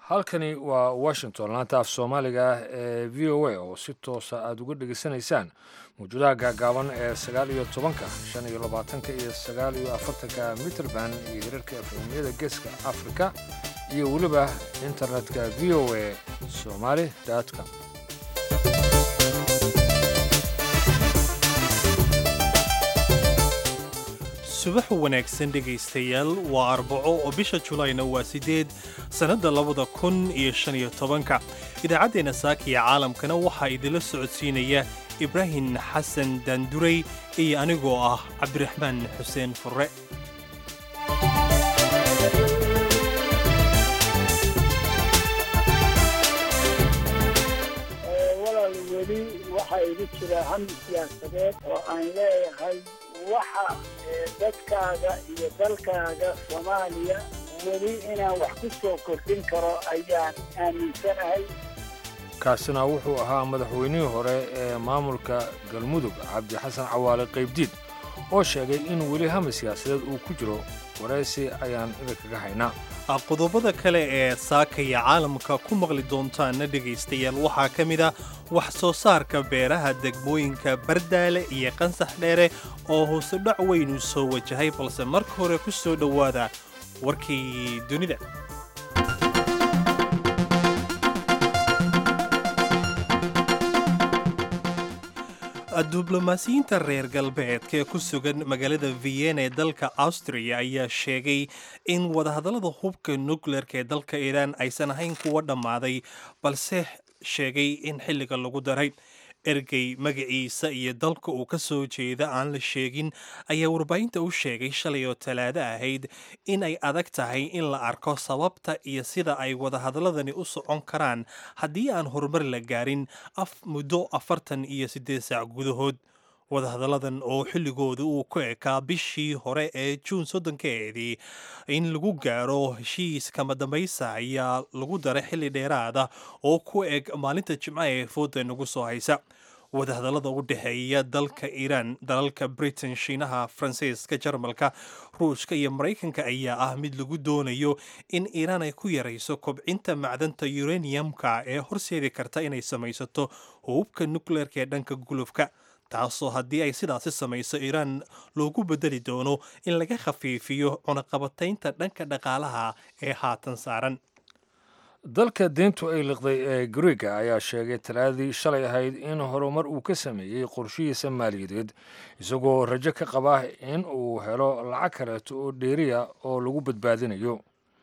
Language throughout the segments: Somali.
halkani waa washington laanta af soomaaliga ah ee v o a oo si toosa aada uga dhegaysanaysaan mawjuudaha gaagaaban ee sagaal iyo tobanka shan iyo labaatanka iyo sagaal iyo afartanka mitrband iyo hirarka efemiyada geeska afrika iyo weliba internetka v o a somali com subax wanaagsan dhegaystayaal waa arbaco oo bisha julayna waa siddeed sannadda labada kun iyo shan iyo tobanka idaacaddeenna saakiya caalamkana waxaa idinla socodsiinaya ibraahim xasan daanduray iyo anigoo ah cabdiraxmaan xuseen furre walaal weli waxaa igu jira hami siyaasadeed oo aan leeyahay waxa dadkaaga iyo dalkaaga soomaaliya weli inaan wax ku soo kordhin karo ayaan aaminsanahay kaasina wuxuu ahaa madaxweynihii hore ee maamulka galmudug cabdi xasan cawaale qaybdiid oo sheegay in weli hami siyaasadeed uu ku jiro waraysi ayaan idinkaga haynaa qodobada kale ee saakaya caalamka ku maqli doontaana dhegaystayaal waxaa ka mid ah wax soo saarka beeraha degmooyinka bardaale iyo qansax dheere oo hoose dhac weyn uu soo wajahay balse marka hore ku soo dhowaada warkii dunida diblomaasiyiinta reer galbeedka ee ku sugan magaalada vienna ee dalka austriya ayaa sheegay in wadahadallada hubka nukleerka ee dalka iiraan aysan ahayn kuwa dhammaaday balse sheegay in xilliga lagu daray ergey magaciisa iyo dalka uu ka soo jeeda aan la sheegin ayaa warbaahinta u sheegay shalay oo talaado ahayd in ay adag tahay in la arko sababta iyo sida ay wadahadalladani u socon karaan haddii aan horumar la gaarin af muddo afartan iyo siddeed saac gudahood wadahadalladan oo xilligooda uu ku ekaa bishii hore ee juun soddonkeedii in lagu gaaro heshiis kama dambaysa ayaa lagu daray xilli dheeraada oo ku eg maalinta jimca ee fooda nagu soo haysa wadahadallada u dhexeeya dalka iiraan dalalka britain shiinaha faransiiska jarmalka ruushka iyo maraykanka ayaa ah mid lagu doonayo in iiraan ay ku yarayso kobcinta macdanta uraniumka ee horseedi karta inay samaysato hububka nukleerka ee dhanka gulufka taasoo haddii ay sidaasi samayso iiraan loogu bedeli doono in laga khafiifiyo cunaqabataynta dhanka dhaqaalaha ee haatan saaran dalka deyntu ay liqday ee griega ayaa sheegay talaadii shalay ahayd in horumar uu ka sameeyey qorshihiisa maaliyadeed isagoo rajo ka qaba in uu helo lacag kaleeto oo dheeriya oo lagu badbaadinayo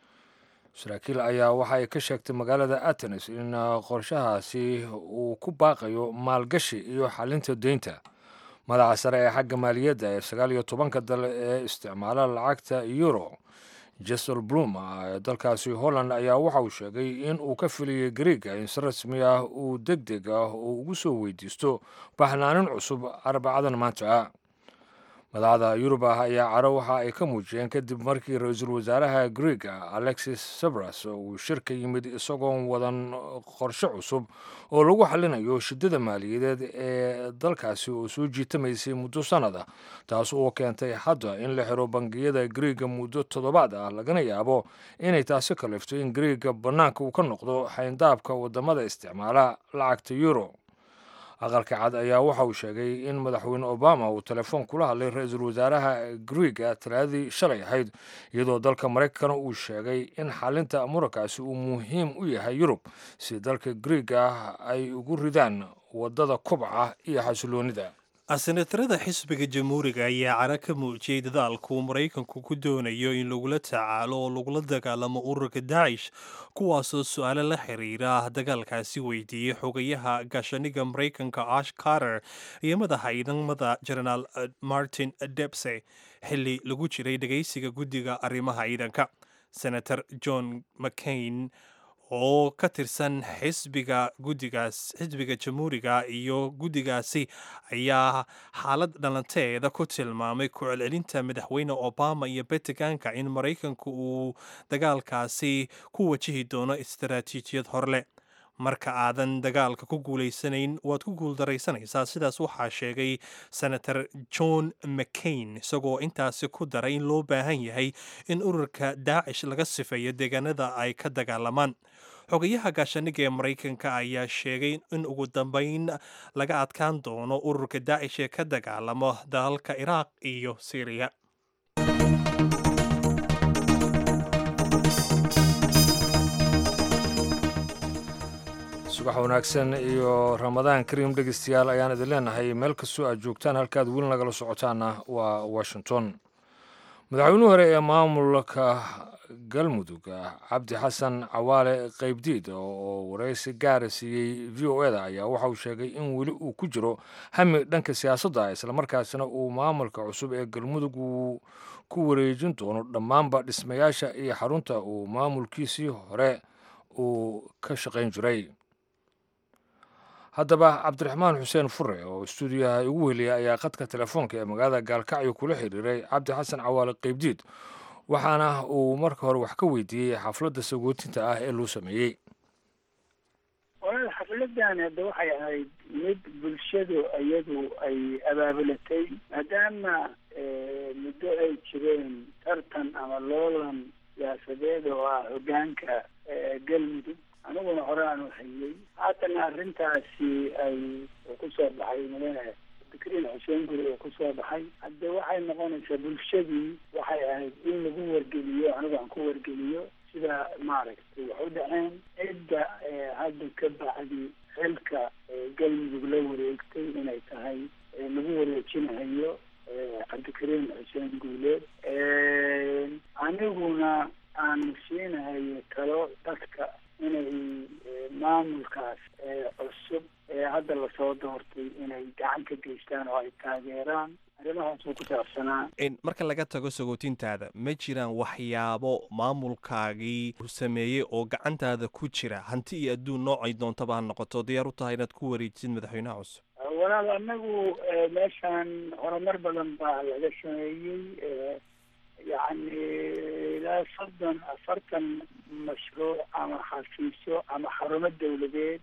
saraakiil ayaa waxa ay ka sheegtay magaalada atenes in qorshahaasi uu ku baaqayo maalgashi iyo xalinta deynta madaxa sare ee xagga maaliyadda ee sagaal iyo tobanka dal ee isticmaala lacagta euro jesel blum ee dalkaasi holland ayaa waxa uu sheegay in uu ka filiyey griega in si rasmi ah uu deg deg ah uu ugu soo weydiisto baxnaanin cusub arbacadan maanta ah madaxda yurub ah ayaa caro waxa ay ka muujiyeen kadib markii ra-iisul wasaaraha griega alexis sabras uu shirka yimid isagoon wadan qorshe cusub oo lagu xalinayo shiddada maaliyadeed ee dalkaasi oo soo jiitamaysay muddo sannada taas oo keentay hadda in la xiro bangiyada griega muddo toddobaad ah lagana yaabo inay taasi kalifto in griega bannaanka uu ka noqdo xayndaabka waddamada isticmaala lacagta euro aqalka cad ayaa waxa uu sheegay in madaxweyne obama uu telefoon kula hadlay ra-iisul wasaaraha griega talaadii shalay ahayd iyadoo dalka maraykana uu sheegay in xalinta murankaasi uu muhiim u yahay yurub si dalka griega ay ugu ridaan waddada kobca iyo xasiloonida senatarada xisbiga jamhuuriga ayaa cara ka muujiyey dadaalku maraykanku ku doonayo in lagula tacaalo oo lagula dagaalamo ururka daacish kuwaasoo su-aalo la xiriira dagaalkaasi weydiiyey xogayaha gaashaniga maraykanka ash carter iyo madaxa ciidamada jenaraal martin debse xilli lagu jiray dhegaysiga guddiga arrimaha ciidanka senator john mccain oo ka tirsan xisbiga guddigaas xisbiga jamhuuriga iyo guddigaasi ayaa xaalad dhalanteeda ku tilmaamay ku celcelinta madaxweyne obama iyo betiganka in maraykanku uu dagaalkaasi ku wajihi doono istaraatiijiyad horleh marka aadan dagaalka ku guulaysanayn waad ku guuldaraysanaysaa sidaas waxaa sheegay senator john mccain isagoo intaasi ku daray in loo baahan yahay in ururka daacish laga sifeeyo deegaanada ay ka dagaalamaan xogayaha gaashaaniga ee maraykanka ayaa sheegay in ugu dambeyn laga adkaan doono ururka daacish ee ka dagaalamo dalalka iraaq iyo syriya subax wanaagsan iyo ramadaan kariim dhegeystayaal ayaan idin leenahay meel kastoo aad joogtaan halkaad weli nagala socotaana waa washington madaxweynuhu hore ee maamulka galmudug cabdi xasan cawaale qaybdiid oo waraysi gaara siiyey v o eda ayaa waxa uu sheegay in weli uu ku jiro hami dhanka siyaasadda islamarkaasina uu maamulka cusub ee galmudug uu ku wareejin doono dhammaanba dhismayaasha iyo xarunta uu maamulkiisii hore uu ka shaqayn jiray haddaba cabdiraxmaan xuseen fure oo stuudiyaha igu weliya ayaa khadka telefoonka ee magaalada gaalkacyo kula xiriiray cabdi xasan cawaale qaybdiid waxaana uu marka hore wax ka weydiiyey xafladda sagootinta ah ee loo sameeyey walaal xafladan hadda waxay ahayd mid bulshadu iyadu ay abaabulatay maadaama muddo ay jireen tartan ama loolan siyaasadeed oo ah hogaanka galmudug aniguna hore aan uhayey haatana arrintaasi ay kusoo baxay madaane fikriin xuseen guri oo kusoo baxay hadde waxay noqonaysaa bulshadii waxay ahayd in lagu wargeliyo anigu aan ku wargeliyo sida maaragtay wax u dhaceen cidda hadda ka bacdi xilka galmudug la wareegtay inay tahay lagu wareejinahayo cabdikariim xuseen guuleed aniguna aan siinahayo talo dadka inay maamulkaas cusub ee hadda lasoo doortay inay gacan ka geystaan oo ay taageeraan arrimahaasuu ku saabsanaa marka laga tago sagootintaada ma jiraan waxyaabo maamulkaagii sameeyey oo gacantaada ku jira hanti iyo adduun noocay doontaba ha noqoto diyaar u tahay inaad ku wareejisid madaxweynaha cusub walaal anagu meeshaan horumar badan baa laga sameeyey yacni ilaa soddon afartan mashruuc ama xafiisyo ama xarumo dawladeed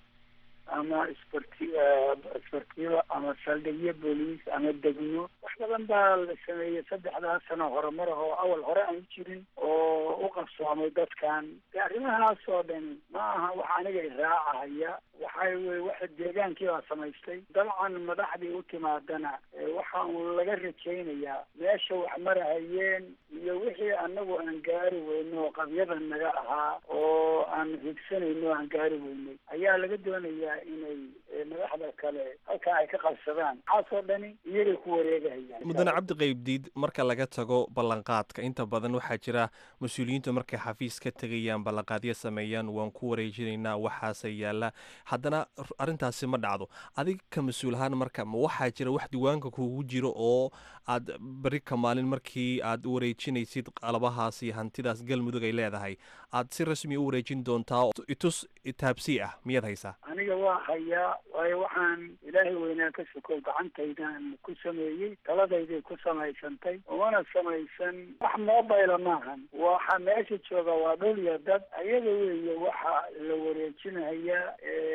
ama isbarti isbartiyo ama saldhigyo booliis ama degmo wax badan baa la sameeyey saddexdaas sano horumar ah oo awal hore aan jirin oo u qabsoomay dadkan de arrimahaas oo dhan ma aha wax aniga iraacahaya waxay weye waxa deegaankii baa samaystay dabcan madaxdii u timaadana waxa uu laga rajaynayaa meesha wax marahayeen iyo wixii anagu aan gaari weyno oo qabyadan naga ahaa oo aan higsanayno aan gaari weynay ayaa laga doonayaa inay madaxda kale halkaa ay ka qabsadaan waxaasoo dhani iyagay ku wareegahayaan mudane cabdi qaybdiid marka laga tago ballanqaadka inta badan waxaa jira mas-uuliyiintu markay xafiis ka tegayaan ballanqaadyo sameeyaan waan ku wareejinaynaa waxaase yaalla haddana arrintaasi ma dhacdo adig ka mas-uul ahaan marka ma waxaa jira wax diiwaanka kugu jiro oo aad beri ka maalin markii aad wareejinaysid qalabahaas iyo hantidaas galmudug ay leedahay aad si rasmi u wareejin doontaa itus taabsii ah miyaad haysaa aniga waa hayaa waayo waxaan ilaahay weynaa ka sokow gacantaydan ku sameeyey taladayday ku samaysantay umana samaysan wax mobile maahan waxa meesha jooga waa dhul iyo dad ayaga weeye waxa la wareejinayaa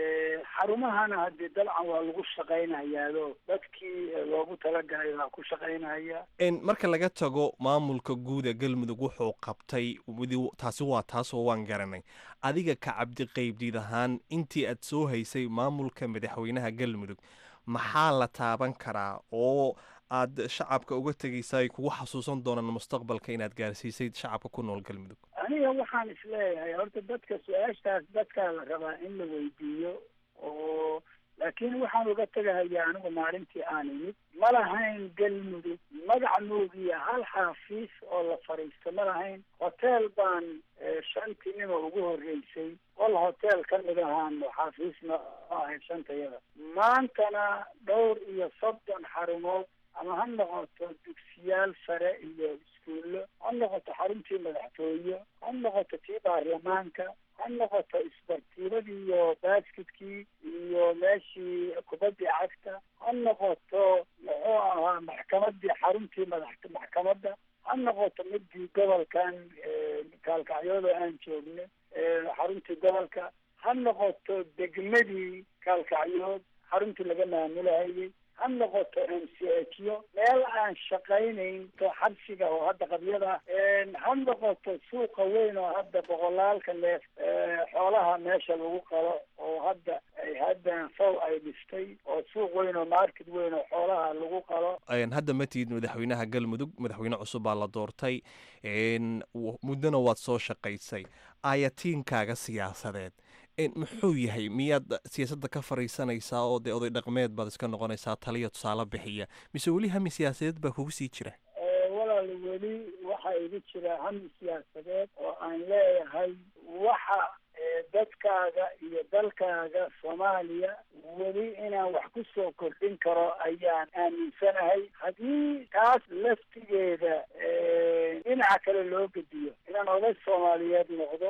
xarumahana haddii dabcan waa lagu shaqaynayaado dadkii loogu talagalay baa ku shaqaynaya marka laga tago maamulka guud ee galmudug wuxuu qabtay taasi waa taasoo waan garanay adiga ka cabdi qaybdiid ahaan intii aad soo haysay maamulka madaxweynaha galmudug maxaa la taaban karaa oo aad shacabka uga tegaysa ay kugu xasuusan doonaan mustaqbalka inaad gaarsiisay shacabka ku nool galmudug aniga waxaan isleeyahay horta dadka su-aashaas dadkaa la rabaa in la weydiiyo oo laakiin waxaan uga tegahayaa anigu maalintii aan imid ma lahayn galmudug magac moogiya hal xaafiis oo la fadhiisto ma lahayn hotel baan shantii nima ugu horreysay qol hotel ka mid ahaan xaafiisna ahayd shantayada maantana dhowr iyo soddon xarumood ama ha noqoto dugsiyaal sare iyo iskuullo ha noqoto xaruntii madaxtooye ha noqoto tii baarlamaanka ha noqoto isbartiibadii iyo baskidkii iyo meeshii kubaddii cagta ha noqoto muxuu ahaa maxkamadii xaruntii madax maxkamadda ha noqoto midii gobolkan kaalkacyooda aan joogno xaruntii gobolka ha noqoto degmadii kaalkacyood xaruntii laga maamulahayay ha noqoto m c h yo meel aan shaqaynayn to xabsiga oo hadda qabyada ha noqoto suuqa weyn oo hadda boqolaalka neef xoolaha meesha lagu qalo oo hadda ay haddan fow ay dhistay oo suuq weyn oo market weyn oo xoolaha lagu qalo hadda ma tihid madaxweynaha galmudug madaxweyne cusub baa la doortay muddona waad soo shaqaysay ayatiinkaaga siyaasadeed muxuu yahay miyaad siyaasadda ka fariisanaysaa oo dee oday dhaqmeed baad iska noqonaysaa taliya tusaale bixiya mise weli hami siyaasadeed baa kugu sii jira walaal weli waxaa igu jira hami siyaasadeed oo aan leeyahay waxa dadkaaga iyo dalkaaga soomaaliya weli inaan wax ku soo kordhin karo ayaan aaminsanahay haddii taas laftigeeda dhinaca kale loo gediyo inaan oday soomaaliyeed noqdo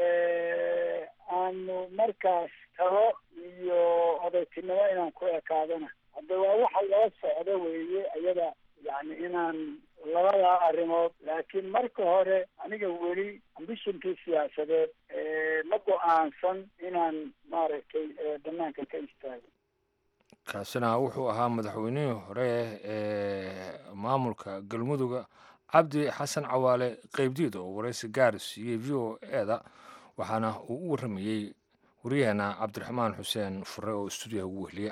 aanu markaas talo iyo odaytinimo inaan ku ekaadana hadda waa waxa loo socdo weeye ayada yani inaan labadaa arrimood laakiin marka hore aniga weli ambishonkii siyaasadeed ma go-aansan inaan maaragtay banaanka ka istaago kaasina wuxuu ahaa madaxweynihii hore ee maamulka galmuduga cabdi xasan cawaale qeybdiid oo waraysi gaar siiyey v o eda waxaana uu u warramayey wariyaheena cabdiraxmaan xuseen fure oo stuudiyaha ugu wehliya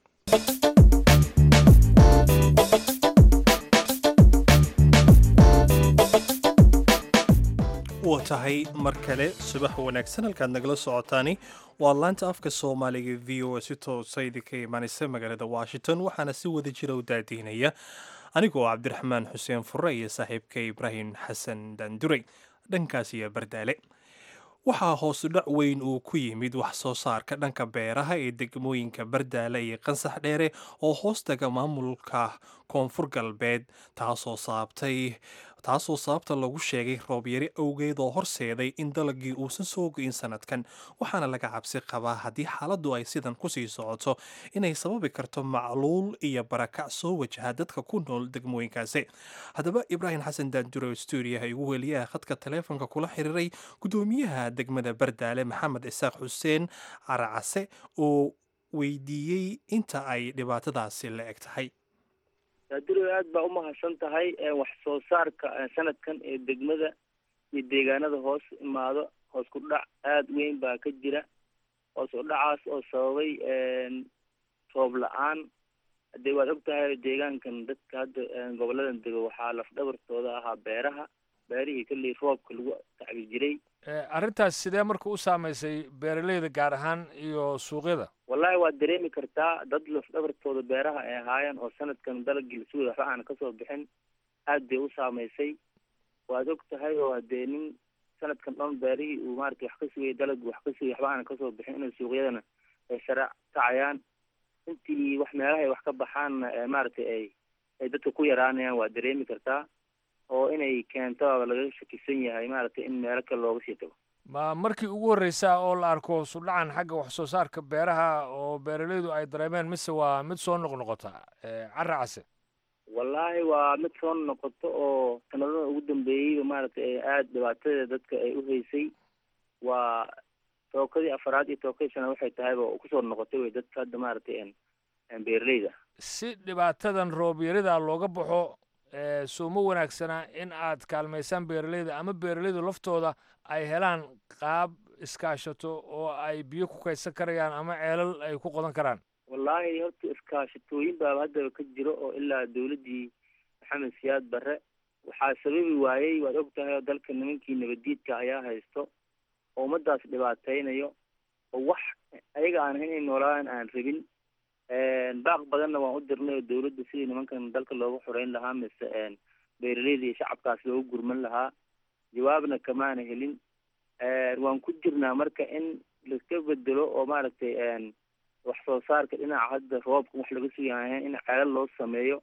waa tahay mar kale subax wanaagsan halkaad nagala socotaani waa laanta afka soomaaliga v o a si toosa idinka imaanaysa magaalada washington waxaana si wada jira u daadiinaya anigoo cabdiraxmaan xuseen fure iyo saaxiibka ibraahim xasan daanduray dhankaas iyo bardaale waxaa hoosudhac weyn uu ku yimid wax soo saarka dhanka beeraha ee degmooyinka bardaale iyo qansax dheere oo hoostaga maamulka koonfur galbeed taasoo saabtay taasoo sababta lagu sheegay roobyari awgeed oo horseeday in dalagii uusan soo go'in sanadkan waxaana laga cabsi qabaa haddii xaaladdu ay sidan kusii socoto inay sababi karto macluul iyo barakac soo wajaha dadka ku nool degmooyinkaasi haddaba ibraahim xasan daanduro stuudiyaha igu weliyaha khadka taleefonka kula xiriiray guddoomiyaha degmada bardaale maxamed isaaq xuseen caracase oo weydiiyey inta ay dhibaatadaasi la eg tahay daaduro aad baa umahadsan tahay wax soo saarka sanadkan ee degmada iyo deegaanada hoos imaado hoos ku dhac aada weyn baa ka jira hoos u dhacaas oo sababay roob la-aan haddee waad og tahay deegaankan dadka hadda goboladan dego waxaa lafdhabartooda ahaa beeraha beerihii kolley roobka lagu tacbi jiray arrintaas sidee marka u saamaysay beeraleyda gaar ahaan iyo suuqyada wallahi waad dareemi kartaa dad lafdhabartooda beeraha ay ahaayeen oo sanadkan dalagii lasuga waxba aan kasoo bixin aad bay u saamaysay waad og tahay oo hadee nin sanadkan dhan beerihii uu maarata wax ka sugayay dalagii wax ka sugay waxba aan kasoo bixin inay suuqyadana ay sara kacayaan intii wax meelaha ay wax ka baxaanna maaragtay ay ay dadka ku yaraanayaan waad dareemi kartaa oo inay keento laga shakisan yahay maaragtay in meelo kale looga sii tago ma markii ugu horreysa oo la arko sudhacan xagga wax soo saarka beeraha oo beeraleydu ay dareemeen mise waa mid soo noqnoqota cara case wallaahi waa mid soo noqoto oo sanadada ugu dambeeyeyba maaragtay aada dhibaatadeeda dadka ay u haysay waa tookadii afaraad iyo tookadii shanaad waxay tahayba kusoo noqotay wey dadka hadda maaragtay beeraleyda si dhibaatadan roob yarida looga baxo suumo wanaagsana in aad kaalmaysaan beeraleyda ama beeraleydu laftooda ay helaan qaab iskaashato oo ay biyo ku kaydsan karayaan ama ceelal ay ku qodan karaan wallaahi horta iskaashatooyin baaba haddaba ka jiro oo ilaa dawladdii maxamed siyaad barre waxaa sababi waayey waad og tahay oo dalka nimankii nabaddiidka ayaa haysto oo ummadaas dhibaateynayo oo wax ayaga aan ahayn inay noolaaan aan rabin baaq badanna waan u dirnay oo dawladda sidii nimankan dalka looga xoreyn lahaa mise beeraleyda iyo shacabkaas looga gurman lahaa jawaabna kamaana helin waan ku jirnaa marka in laiska bedelo oo maaragtay wax soo saarka dhinaca hadda roobka wax laga sugayahay in ceelal loo sameeyo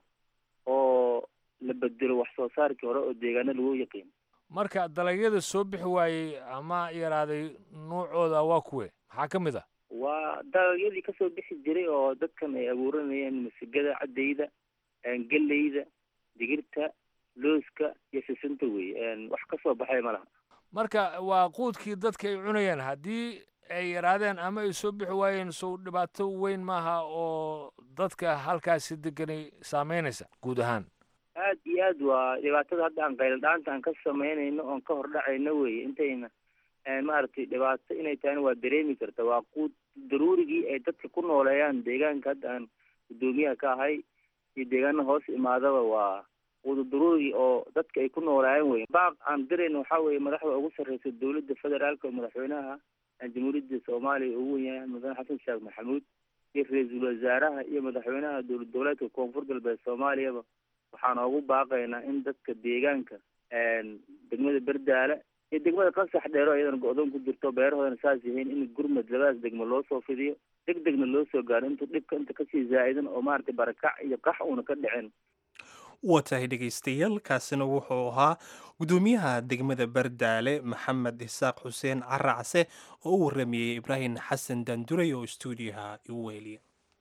oo la bedelo wax soo saarkii hore oo deegaano lagu yaqiin marka dalagyada soo bixi waayey ama yaraaday nuucooda waa kuwe maxaa ka mid ah waa dalagyadii kasoo bixi jiray oo dadkan ay abuuranayeen masigada caddayda geleyda digirta looska iyo sisinta wey wax kasoo baxay ma laha marka waa quudkii dadka ay cunayaan haddii ay yaraadeen ama ay soo bixi waayeen sow dhibaato weyn maaha oo dadka halkaasi deganay saameynaysa guud ahaan aad iyo aad waa dhibaatada hadda aan qayladhaanta aan ka samaynayno oon ka hordhacayno weye intayna maaragtay dhibaato inay tahayna waa dareemi karta waa quud daruurigii ay dadka ku nooleeyaan deegaanka hadda aan guddoomiyaha ka ahay iyo deegaana hoos imaadaba waa quuda daruurigii oo dadka ay ku nooleeyaan wey baaq aan dirayna waxaa weeye madaxda ugu sarreysa dowladda federaalka oo madaxweynaha jamhuuriyadda soomaaliya ugu wen yahay mudane xasan sheekh maxamuud iyo ra-iisul wasaaraha iyo madaxweynaha dowlad goboleedka koonfur galbeed soomaaliyaba waxaan ugu baaqaynaa in dadka deegaanka degmada berdaale iyo degmada qasax dheero iyadana go-doon ku jirto beerahoodana saas yihiin in gurmad labadaas degmo loo soo fidiyo deg degna loo soo gaaro intuu dhibka inta kasii zaa-idan oo maaragtay barakac iyo qax uuna ka dhicin waa tahay dhegaystayaal kaasina wuxuu ahaa guddoomiyaha degmada bardaale maxamed isaaq xuseen caracse oo u warramayey ibraahim xasan daanduray oo stuudiyaha igu weheliya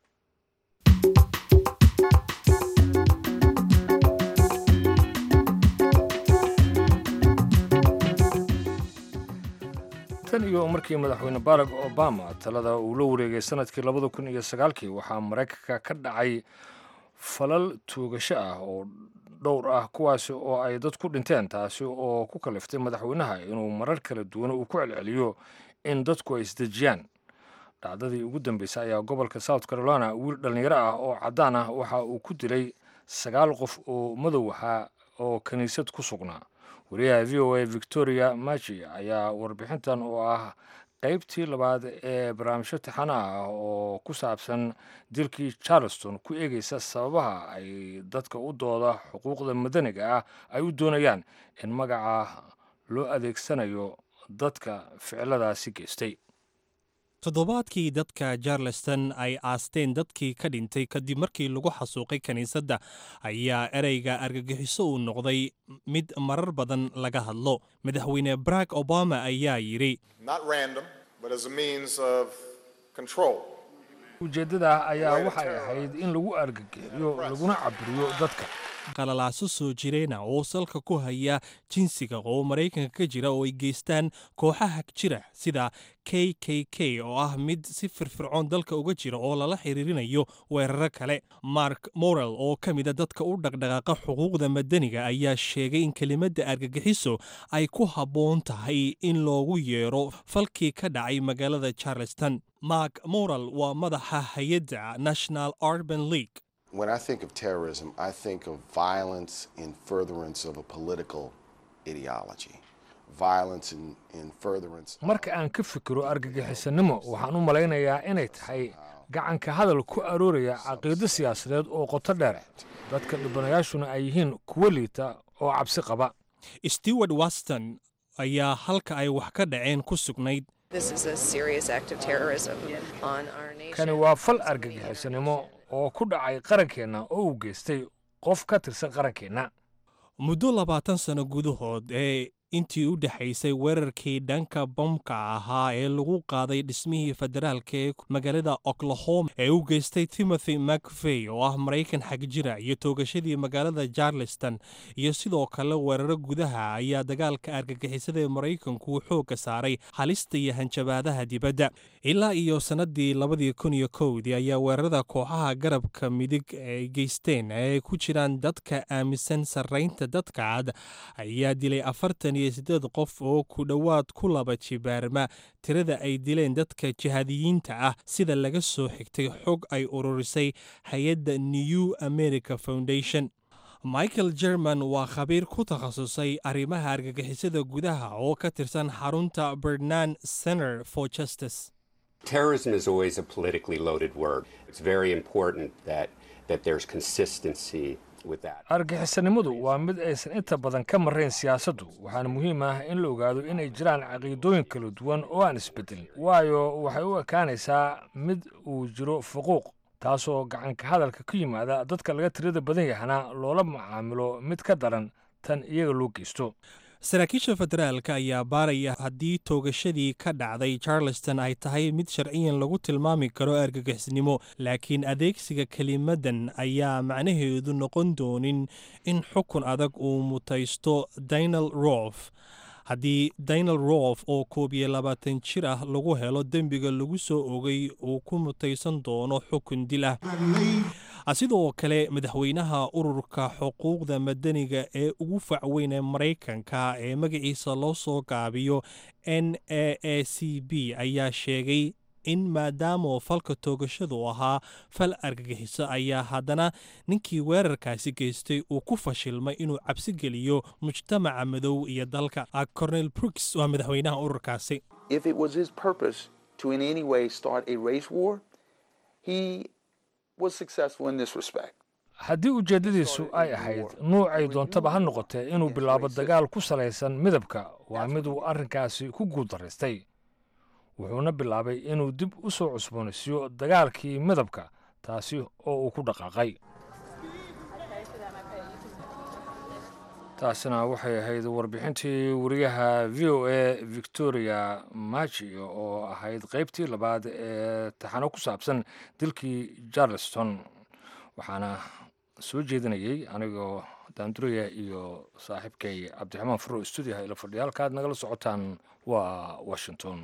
tan iyo markii madaxweyne barack obama talada uu la wareegay sanadkii labada kun iyo sagaalkii waxaa maraykanka ka dhacay falal tuugasho ah oo dhowr ah kuwaasi oo ay dad ku dhinteen taasi oo ku kaliftay madaxweynaha inuu marar kala duwan uu ku celceliyo in dadku ay isdejiyaan dhacdadii ugu dambeysay ayaa gobolka south carolina wiil dhallinyaro ah oo caddaan ah waxa uu ku dilay sagaal qof oo madow ahaa oo kiniisad ku sugnaa wariyaha v o a victoria maji ayaa warbixintan oo ah qaybtii labaad ee barnaamijyo taxana ah oo ku saabsan dilkii charleston ku eegeysa sababaha ay dadka u dooda xuquuqda madaniga ah ay u doonayaan in magaca loo adeegsanayo dadka ficiladaasi geystay toddobaadkii dadka charleston ay aasteen dadkii ka dhintay kadib markii lagu xasuuqay kiniisadda ayaa ereyga argagixiso uu noqday mid marar badan laga hadlo madaxweyne barack obama ayaa yidhi ujeeddada ayaa waxay ahayd in lagu argagixiyo laguna caburiyo dadka qalalaaso soo jireena oo salka ku haya jinsiga oo maraykanka ka jira oo ay geystaan kooxaha jira sida k k k oo ah mid si firfircoon dalka uga jira oo lala xiriirinayo weeraro kale mark morel oo ka mida dadka u dhaqdhaqaaqa xuquuqda madaniga ayaa sheegay in kelimadda argagixiso ay ku habboon tahay in loogu yeero falkii ka dhacay magaalada charleston mark morel waa madaxa hay-adda national urban league When I think of terrorism, I think of violence in furtherance of a political ideology. Violence in, in furtherance. marka aan ka fikiro argagixisanimo waxaan u malaynayaa inay tahay gacanka hadal ku arooraya caqiido siyaasadeed oo qoto dheer dadka dhibanayaashuna ay yihiin kuwo liita oo cabsi qaba stewart waston ayaa halka ay wax ka dhaceen ku sugnayd kani waa fal argagixisanimo oo ku dhacay qarankeenna oo uu geystay qof ka tirsan qarankeenna muddo labaatan sano gudahood ee intii u dhexaysay weerarkii dhanka bomka ahaa ee lagu qaaday dhismihii federaalka ee magaalada oklahoma ee u geystay timothy macvey oo ah maraykan xagjira iyo toogashadii magaalada charleston iyo sidoo kale weeraro gudaha ayaa dagaalka argagixisada ee maraykanku xoogga saaray halista iyo hanjabaadaha dibadda ilaa iyo sannadii labadii kun iyo kowdii ayaa weerarada kooxaha garabka midig ay geysteen ee ay ku jiraan dadka aaminsan sarraynta dadka cad ayaa dilay afartan iyo siddeed qof oo ku dhowaad ku laba jibaarma tirada ay dileen dadka jihaadiyiinta ah sida laga soo xigtay xog ay ururisay hay-adda new america foundation michael jerman waa khabiir ku takhasusay arrimaha argagixisada gudaha oo ka tirsan xarunta bernard center for justice Terrorism is always a politically loaded word. It's very important that, that there's consistency with that. argagixisanimadu waa mid aysan inta badan ka marrayn siyaasaddu waxaana muhiim ah in la ogaado inay jiraan caqiidooyin kala duwan oo aan isbedelin waayo waxay u ekaanaysaa mid uu jiro fuquuq taasoo gacanka hadalka ku yimaada dadka laga tirada badan yahana loola macaamilo mid ka daran tan iyaga loo geysto saraakiisha federaalka ayaa baaraya haddii toogashadii ka dhacday charleston ay tahay mid sharciyan lagu tilmaami karo argagixisnimo laakiin adeegsiga kelimadan ayaa macnaheedu noqon doonin in xukun adag uu mutaysto daniel rof haddii daniel rolf oo koob iyo labaatan jir ah lagu helo dembiga lagu soo ogay uu ku mutaysan doono xukun dil ah sidoo kale madaxweynaha ururka xuquuqda madaniga ee ugu facweyn ee maraykanka ee magaciisa loo soo gaabiyo n a a c b ayaa sheegay in maadaama falka toogashadu ahaa fal argagixiso ayaa haddana ninkii weerarkaasi geystay uu ku fashilmay inuu cabsi geliyo mujtamaca madow iyo dalka cornel brooks waa madaxweynaha ururkaasi if it was his purpose to in any way start a race war, he was successful in this respect. haddii ujeeddadiisu ay ahayd nuucay doontaba ha noqotee inuu bilaabo dagaal ku salaysan midabka waa mid uu arrinkaasi ku guuldaraystay wuxuuna bilaabay inuu dib u soo cusboonaysiiyo dagaalkii midabka taasi oo uu ku dhaqaaqay taasina waxay ahayd warbixintii wariyaha v o a victoria maji oo ahayd qaybtii labaad ee taxano ku saabsan dilkii charleston waxaana soo jeedinayey anigoo daanduraya iyo saaxiibkay cabdiraxmaan furo stuudiyaha ila fadhiya halkaad nagala socotaan waa washington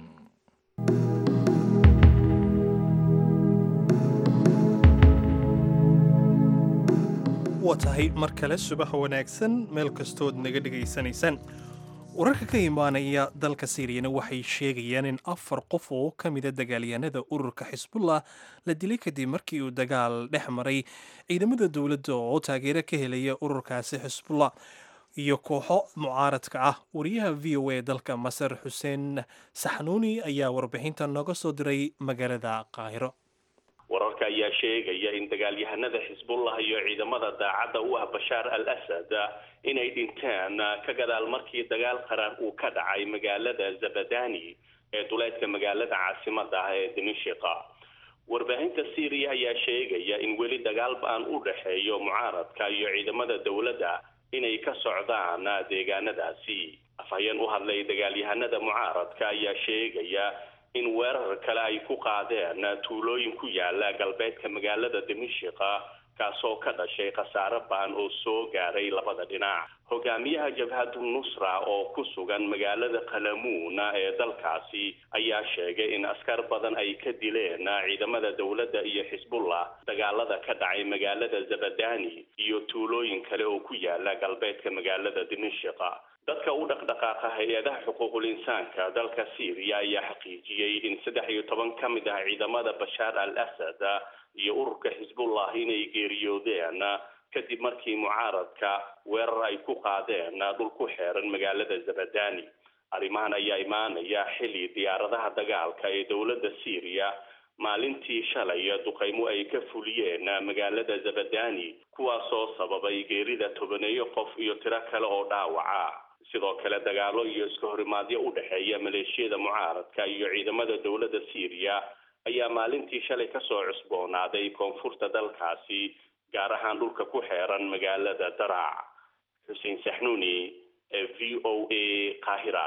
waa tahay mar kale subax wanaagsan meel kastood naga dhegaysanaysaan wararka ka imaanaya dalka siiriyana waxay sheegayaan in afar qof oo ka mida dagaalyahanada ururka xisbullah la dilay kadib markii uu dagaal dhex maray ciidamada dowladda oo taageero ka helaya ururkaasi xisbullah iyo kooxo mucaaradka ah wariyaha v o a dalka masar xuseen saxnuuni ayaa warbixinta nooga soo diray magaalada qaahiro wararka ayaa sheegaya in dagaalyahanada xisbullah iyo ciidamada daacadda u ah bashaar al asad inay dhinteen ka gadaal markii dagaal qaran uu ka dhacay magaalada zabadani ee duleedka magaalada caasimada ah ee dimishiqa warbaahinta syriya ayaa sheegaya in weli dagaal ba-an u dhexeeyo mucaaradka iyo ciidamada dowladda inay ka socdaan deegaanadaasi afhayeen u hadlay dagaalyahanada mucaaradka ayaa sheegaya in weerar kale ay ku qaadeen tuulooyin ku yaala galbeedka magaalada dimishiqa kaasoo ka dhashay khasaare baan oo soo gaaray labada dhinac hogaamiyaha jabhadu nusra oo ku sugan magaalada qalamuuna ee dalkaasi ayaa sheegay in askar badan ay ka dileen ciidamada dowladda iyo xisbullah dagaalada ka dhacay magaalada zabadani iyo tuulooyin kale oo ku yaala galbeedka magaalada dimishiqa dadka u dhaqdhaqaaqa hay-adaha xuquuqul insaanka dalka syriya ayaa xaqiijiyey in saddex iyo toban ka mid ah ciidamada bashaar al asad iyo ururka xisbullah inay geeriyoodeen kadib markii mucaaradka weerar ay ku qaadeen dhul ku xeeran magaalada zabadani arrimahan ayaa imaanaya xilli diyaaradaha dagaalka ee dowladda syriya maalintii shalay duqaymo ay ka fuliyeen magaalada zabadani kuwaasoo sababay geerida tobaneeyo qof iyo tiro kale oo dhaawaca sidoo kale dagaalo iyo iska horimaadyo u dhexeeya maleeshiyada mucaaradka iyo ciidamada dowladda syriya ayaa maalintii shalay kasoo cusboonaaday koonfurta dalkaasi gaar ahaan dhulka ku xeeran magaalada daraac xuseen saxnuuni ee v o a qaahira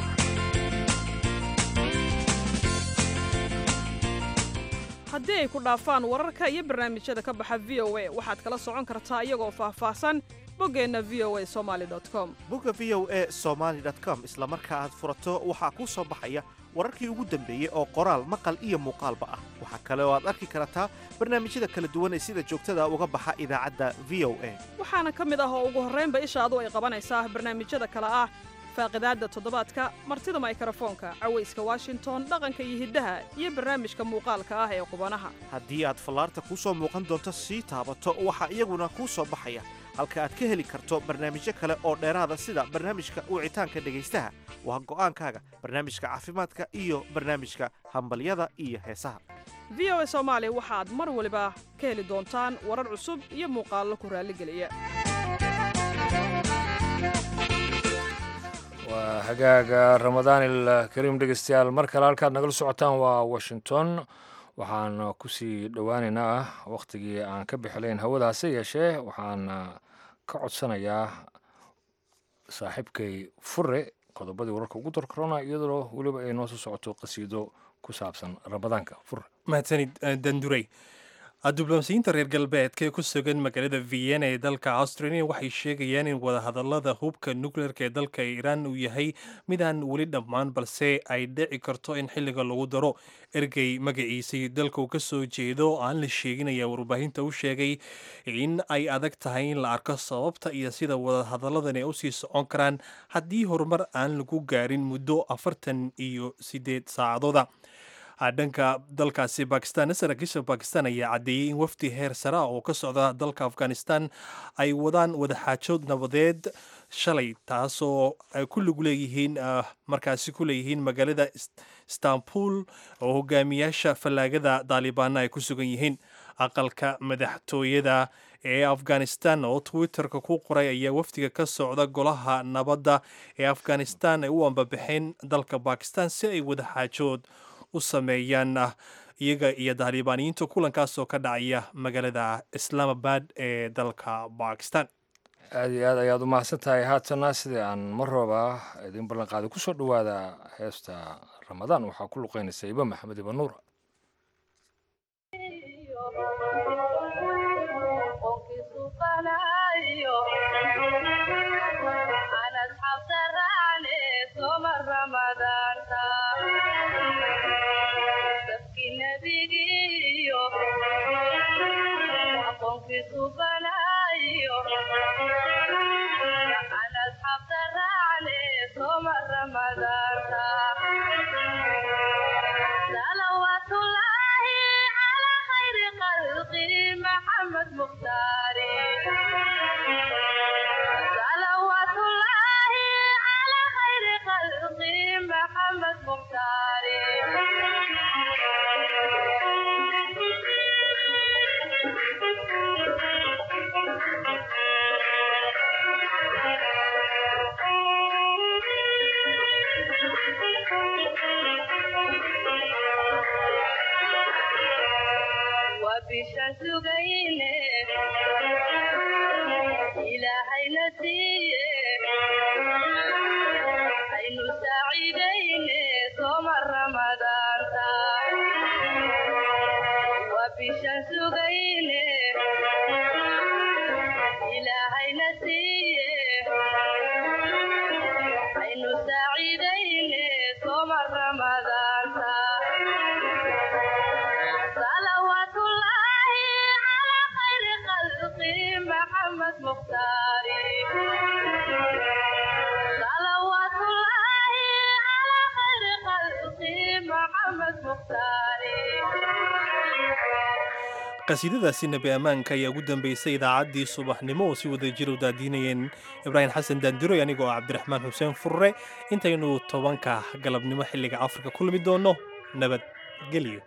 haddii ay ku dhaafaan wararka iyo barnaamijyada ka baxa v o a waxaad kala socon kartaa iyagoo faahfaahsan boggeenna v o a somaali com bogga v o a somaali com isla marka aad furato waxaa kuu soo baxaya wararkii ugu dambeeyey oo qoraal maqal iyo muuqaalba ah waxaa kale oo aad arki kartaa barnaamijyada kala duwan ee sida joogtada uga baxa idaacadda v o a waxaana ka mid ah oo ugu horraynba ishaadu ay qabanaysaa barnaamijyada kale ah faaqidaadda toddobaadka martida maykrofoonka cawayska washington dhaqanka iyo hiddaha iyo barnaamijka muuqaalka ah ee qubanaha haddii aad fallaarta kuu soo muuqan doonto sii taabato waxaa iyaguna kuu soo baxaya halka aad ka heli karto barnaamijyo kale oo dheeraada sida barnaamijka wicitaanka dhegaystaha waa go'aankaaga barnaamijka caafimaadka iyo barnaamijka hambalyada iyo heesaha v o a soomaali waxaad mar waliba ka heli doontaan warar cusub iyo muuqaallo ku raalligeliya waa hagaaga ramadaanil kariim dhegeystayaal mar kale halkaad nagala socotaan waa washington waxaan kusii dhowaaneynaa wakhtigii aan ka bixilayn hawadaase yeeshee waxaan ka codsanayaa saaxiibkay fure qodobadii wararka ugu darkarona iyadoo weliba ay noo soo socoto qasiido ku saabsan ramadaanka fure mahadsanid dandurey diblomaasiyiinta reer galbeedka ee ku sugan magaalada vienna ee dalka australia waxay sheegayaan in wadahadalada hubka nukleerka ee dalka iiraan uu yahay mid aan weli dhammaan balse ay dhici karto in xilliga lagu daro ergey magaciisii dalka uu ka soo jeedo oo aan la sheegin ayaa warbaahinta u sheegay in ay adag tahay in la arko sababta iyo sida wadahadalladan ay usii socon karaan haddii horumar aan lagu gaarin muddo afartan iyo sideed saacadooda dhanka dalkaasi bakistan saraakiisha bakistan ayaa caddeeyey in wafdi heer sare ah oo ka socda dalka afghanistan ay wadaan wadaxaajood nabadeed shalay taasoo ay ku lug leeyihiin markaasi ku leeyihiin magaalada istanbul oo hogaamiyaasha fallaagada daalibaana ay ku sugan yihiin aqalka madaxtooyada ee afghanistan oo twitterka ku qoray ayaa wafdiga ka socda golaha nabadda ee afghanistan ay u ambabaxeen dalka bakistan si ay wadaxaajood u sameeyaan iyaga iyo daalibaaniyiinta kulankaas oo ka dhacaya magaalada islaamabad ee dalka bakistan aada iyo aad ayaad u mahadsan tahay haatana sidii aan mar rooba idin ballan qaaday kusoo dhowaada heesta ramadaan waxaa ku luqeynaysa iba maxamed iba nuur qasiidadaasi nebi ammaanka ayaa ugu dambeysay idaacaddii subaxnimo oo si wada jir u daadiinayeen ibraahim xasan daandiroy anigoo cabdiraxmaan xuseen furre intaynu tobanka galabnimo xilliga afrika ku lumi doonno nabadgelyo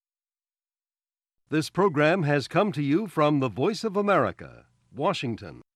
This program has come to you from the Voice of America, Washington.